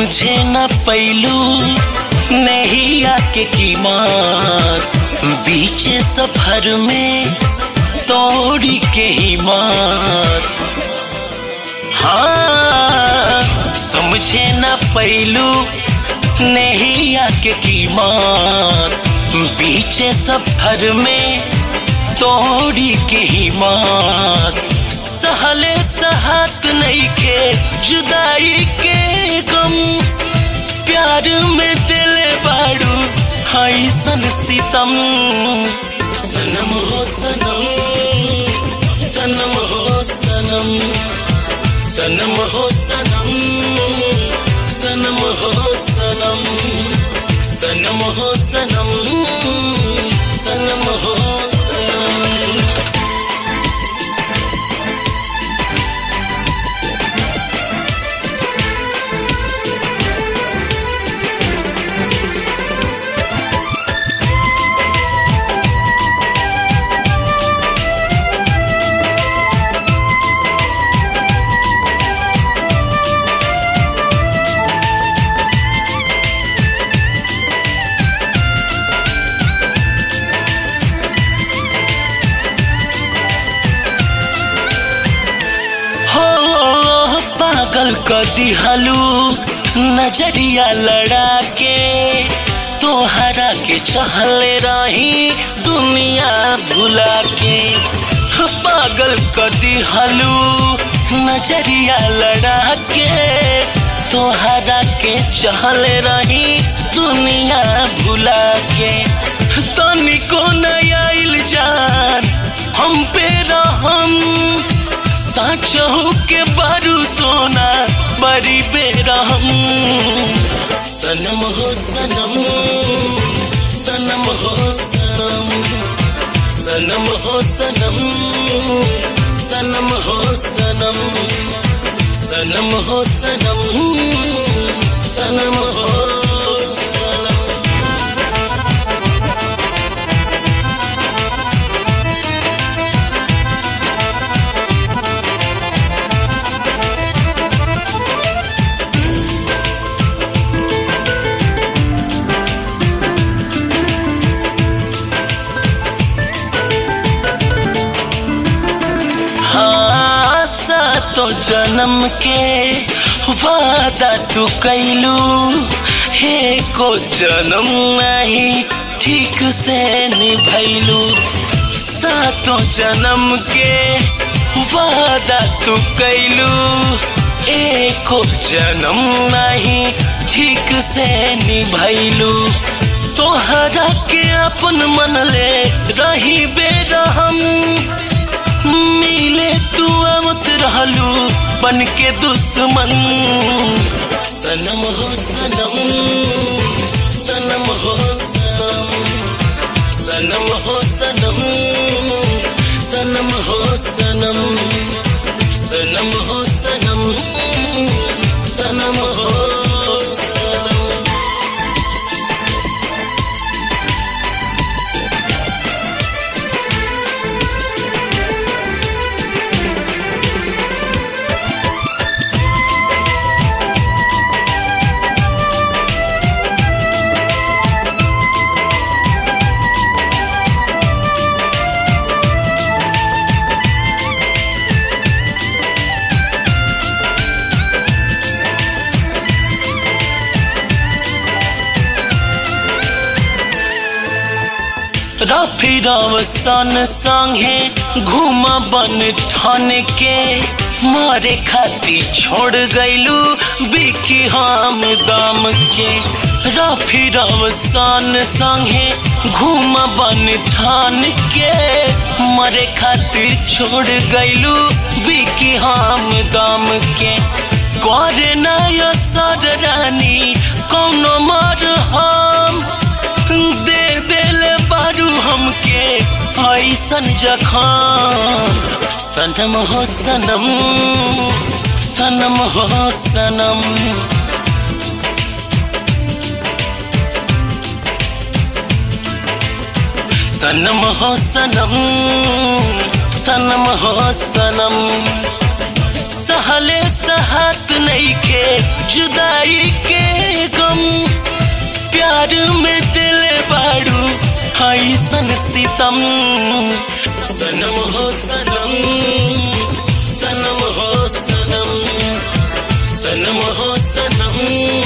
समझे न पैलू नैया के कीमत बीच सफर में तोड़ी के हिम्मत हाँ समझे न पैलू नैया के कीमत बीच सफर में तोड़ी के हिम्मत सहले सहत नहीं के जुदाई के गम प्यार में दिल बाड़ू ऐसन सितम सनम हो सनम सनम हो सनम सनम हो सनम सनम हो सनम सनम हो सनम सनम हो सनम हो पागल क दिहलू नजरिया लड़ा के तोहरा के चहले रही दुनिया भुला के हो पागल क दिहलू नजरिया लड़ा के तोहरा के चहले रही दुनिया भुला के तनिको नया जान हम पे रहम साचहू के बारू सोना बड़ी बेरहम सनम हो सनम सनम हो सनम सनम हो सनम सनम हो सनम सनम हो सनम सनम हो सनम हाँ सातो जन्म के वादा तू कैलू हे को जन्म नहीं ठीक से निभैलू सातो जन्म के वादा तू कैलू एको जन्म नहीं ठीक से निभैलू तोहरा के अपन मन ले रही बेरहम मिले तू आवत रहलू बन के दुश्मन सनम हो सनम सनम हो सनम सनम हो सनम सनम हो सनम सनम हो सनम सनम हो सनम रफी सन संगे घूम बन ठन के मारे खाती छोड़ गईलू बिकी हम दाम के रफी सन संगे घूम बन ठान के मरे खातिर छोड़ गईलू बिकी हम दाम के करे नया सर रानी कौनो मर हम दे दिल बारू हमके ऐसन जखान सनम हो सनम सनम हो सनम सनम हो सनम सनम हो सनम सहले सहत नहीं के जुदाई के गम प्यार में दिल बाड़ू ऐसन सितम सनम हो सनम सनम हो सनम सनम हो सनम